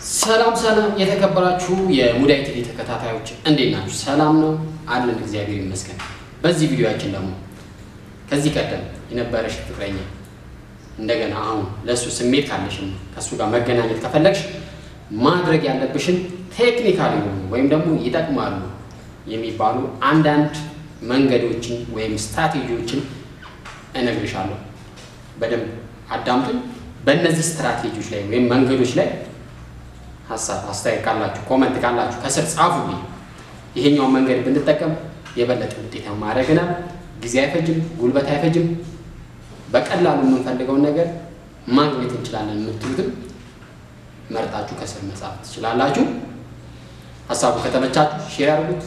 ሰላም ሰላም የተከበራችሁ የሙዳይ ቲቪ ተከታታዮች እንዴት ናችሁ? ሰላም ነው አለን፣ እግዚአብሔር ይመስገን። በዚህ ቪዲዮአችን ደግሞ ከዚህ ቀደም የነበረሽ ፍቅረኛ እንደገና አሁን ለእሱ ስሜት ካለሽን ከእሱ ጋር መገናኘት ከፈለግሽ ማድረግ ያለብሽን ቴክኒካል የሆኑ ወይም ደግሞ ይጠቅማሉ የሚባሉ አንዳንድ መንገዶችን ወይም ስትራቴጂዎችን እነግርሻለሁ። በደንብ አዳምጡኝ። በእነዚህ ስትራቴጂዎች ላይ ወይም መንገዶች ላይ ሀሳብ አስተያየት ካላችሁ ኮመንት ካላችሁ ከስር ጻፉልኝ። ይሄኛውን መንገድ ብንጠቀም የበለጠ ውጤታማ ያደርገናል። ጊዜ አይፈጅም፣ ጉልበት አይፈጅም። በቀላሉ የምንፈልገውን ነገር ማግኘት እንችላለን የምትሉትም መርጣችሁ ከስር መጻፍ ትችላላችሁ። ሀሳቡ ከተመቻችሁ ሼር አድርጉት።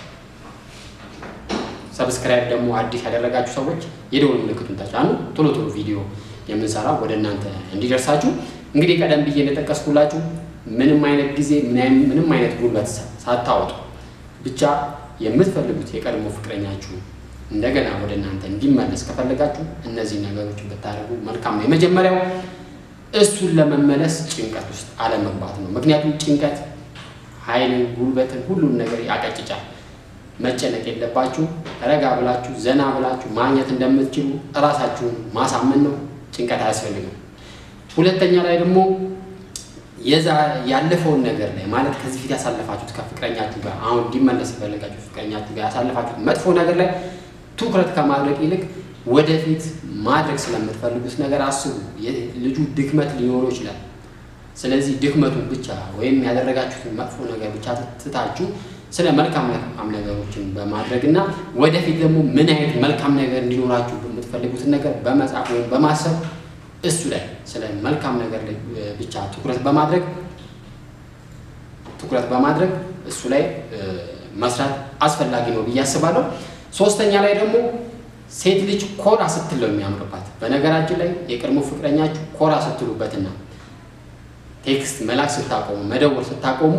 ሰብስክራይብ ደግሞ አዲስ ያደረጋችሁ ሰዎች የደወል ምልክቱን ተጫኑ። ቶሎ ቶሎ ቪዲዮ የምንሰራው ወደ እናንተ እንዲደርሳችሁ። እንግዲህ ቀደም ብዬ እንደጠቀስኩላችሁ ምንም አይነት ጊዜ ምንም አይነት ጉልበት ሳታወጡ ብቻ የምትፈልጉት የቀድሞ ፍቅረኛችሁ እንደገና ወደ እናንተ እንዲመለስ ከፈለጋችሁ እነዚህ ነገሮች ብታደርጉ መልካም ነው። የመጀመሪያው እሱን ለመመለስ ጭንቀት ውስጥ አለመግባት ነው። ምክንያቱም ጭንቀት ኃይልን፣ ጉልበትን፣ ሁሉን ነገር ያቀጭጫል። መጨነቅ የለባችሁ። ረጋ ብላችሁ ዘና ብላችሁ ማግኘት እንደምትችሉ እራሳችሁን ማሳመን ነው። ጭንቀት አያስፈልግም። ሁለተኛ ላይ ደግሞ የዛ ያለፈውን ነገር ላይ ማለት ከዚህ ፊት ያሳለፋችሁት ከፍቅረኛችሁ ጋር አሁን እንዲመለስ የፈለጋችሁ ፍቅረኛችሁ ጋር ያሳለፋችሁት መጥፎ ነገር ላይ ትኩረት ከማድረግ ይልቅ ወደፊት ማድረግ ስለምትፈልጉት ነገር አስቡ። ልጁ ድክመት ሊኖረው ይችላል። ስለዚህ ድክመቱን ብቻ ወይም ያደረጋችሁትን መጥፎ ነገር ብቻ ትታችሁ ስለ መልካም መልካም ነገሮችን በማድረግ እና ወደፊት ደግሞ ምን አይነት መልካም ነገር እንዲኖራችሁ የምትፈልጉትን ነገር በመጻፍ ወይም በማሰብ እሱ ላይ ስለ መልካም ነገር ላይ ብቻ ትኩረት በማድረግ ትኩረት በማድረግ እሱ ላይ መስራት አስፈላጊ ነው ብዬ አስባለሁ። ሶስተኛ ላይ ደግሞ ሴት ልጅ ኮራ ስትል ነው የሚያምርባት። በነገራችን ላይ የቀድሞ ፍቅረኛችሁ ኮራ ስትሉበትና ቴክስት መላክ ስታቆሙ፣ መደወል ስታቆሙ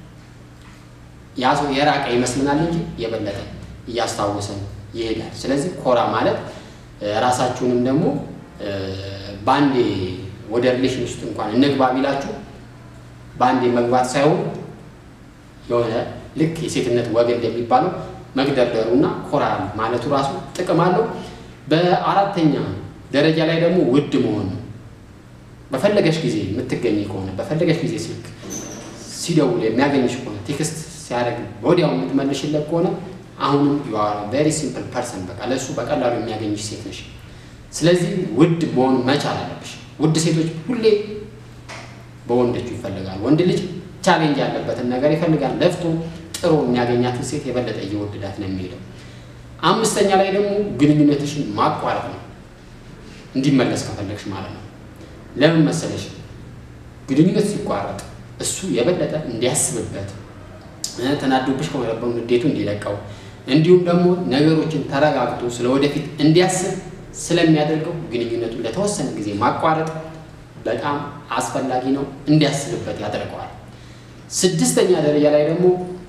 ያ ሰው የራቀ ይመስልናል እንጂ የበለጠ እያስታወሰን ይሄዳል። ስለዚህ ኮራ ማለት ራሳችሁንም ደግሞ በአንዴ ወደ ሪሌሽን ውስጥ እንኳን እንግባ ቢላችሁ በአንዴ መግባት ሳይሆን የሆነ ልክ የሴትነት ወግ እንደሚባለው መግደርደሩና ኮራ ማለቱ ራሱ ጥቅም አለው። በአራተኛ ደረጃ ላይ ደግሞ ውድ መሆን ነው። በፈለገሽ ጊዜ የምትገኝ ከሆነ በፈለገሽ ጊዜ ስልክ ሲደውል የሚያገኝሽ ከሆነ ቴክስት ሲያደርግ ወዲያው የምትመልሽለት ከሆነ አሁንም ዩ አር ቬሪ ሲምፕል ፐርሰን፣ በቃ ለእሱ በቀላሉ የሚያገኝሽ ሴት ነሽ። ስለዚህ ውድ መሆን መቻል አለብሽ። ውድ ሴቶች ሁሌ በወንዶቹ ይፈልጋል። ወንድ ልጅ ቻሌንጅ ያለበትን ነገር ይፈልጋል። ለፍቶ ጥሮ የሚያገኛትን ሴት የበለጠ እየወደዳት ነው የሚሄደው። አምስተኛ ላይ ደግሞ ግንኙነትሽን ማቋረጥ ነው፣ እንዲመለስ ከፈለግሽ ማለት ነው። ለምን መሰለሽ? ግንኙነት ሲቋረጥ እሱ የበለጠ እንዲያስብበት ተናዶብሽ ከሆነ ንዴቱ እንዲለቀው እንዲሁም ደግሞ ነገሮችን ተረጋግቶ ስለ ወደፊት እንዲያስብ ስለሚያደርገው ግንኙነቱን ለተወሰነ ጊዜ ማቋረጥ በጣም አስፈላጊ ነው። እንዲያስብበት ያደርገዋል። ስድስተኛ ደረጃ ላይ ደግሞ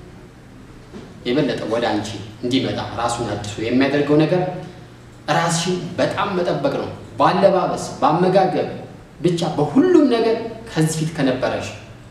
የበለጠ ወደ አንቺ እንዲመጣ ራሱን አድሶ የሚያደርገው ነገር ራስሽን በጣም መጠበቅ ነው። በአለባበስ፣ በአመጋገብ ብቻ በሁሉም ነገር ከዚህ ፊት ከነበረሽ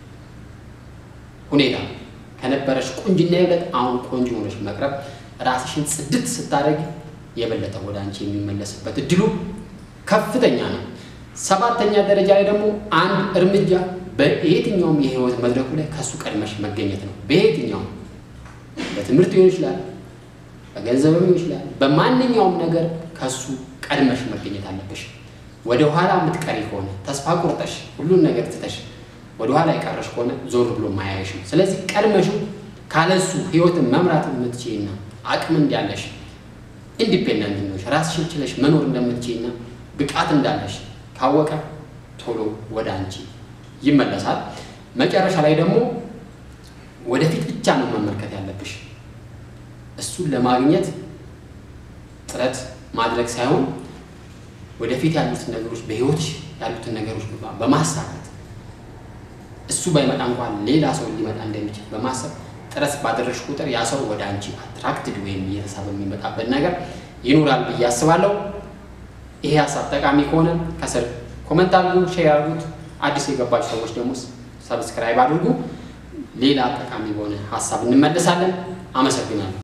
ሁኔታ ከነበረሽ ቁንጅና የበለጠ አሁን ቆንጆ ሆነሽ መቅረብ ራስሽን ጽድት ስታደርግ የበለጠ ወደ አንቺ የሚመለስበት እድሉ ከፍተኛ ነው። ሰባተኛ ደረጃ ላይ ደግሞ አንድ እርምጃ በየትኛውም የህይወት መድረኩ ላይ ከእሱ ቀድመሽ መገኘት ነው። በየትኛውም በትምህርት ሊሆን ይችላል፣ በገንዘብም ሊሆን ይችላል። በማንኛውም ነገር ከእሱ ቀድመሽ መገኘት አለብሽ። ወደ ኋላ የምትቀሪ ከሆነ ተስፋ ቁርጠሽ ሁሉን ነገር ትተሽ ወደ ኋላ የቀረሽ ከሆነ ዞር ብሎ ማያየሽም። ስለዚህ ቀድመሹ ካለሱ ህይወትን መምራት የምትችይና አቅም እንዳለሽ ኢንዲፔንደንት ነሽ ራስሽን ችለሽ መኖር እንደምትችይና ብቃት እንዳለሽ ካወቀ ቶሎ ወደ አንቺ ይመለሳል። መጨረሻ ላይ ደግሞ ወደፊት ብቻ ነው መመልከት ያለብሽ። እሱን ለማግኘት ጥረት ማድረግ ሳይሆን ወደፊት ያሉትን ነገሮች በህይወት ያሉትን ነገሮች በማሳካት እሱ ባይመጣ እንኳን ሌላ ሰው ሊመጣ እንደሚችል በማሰብ ጥረት ባደረግሽ ቁጥር ያ ሰው ወደ አንቺ አትራክትድ ወይም እየተሳበ የሚመጣበት ነገር ይኖራል ብዬ አስባለሁ። ይሄ ሀሳብ ጠቃሚ ከሆነ ከስር ኮመንት አድርጉ፣ ሼር አድርጉት። አዲስ የገባችሁ ሰዎች ደግሞ ሰብስክራይብ አድርጉ። ሌላ ጠቃሚ በሆነ ሀሳብ እንመለሳለን። አመሰግናለሁ።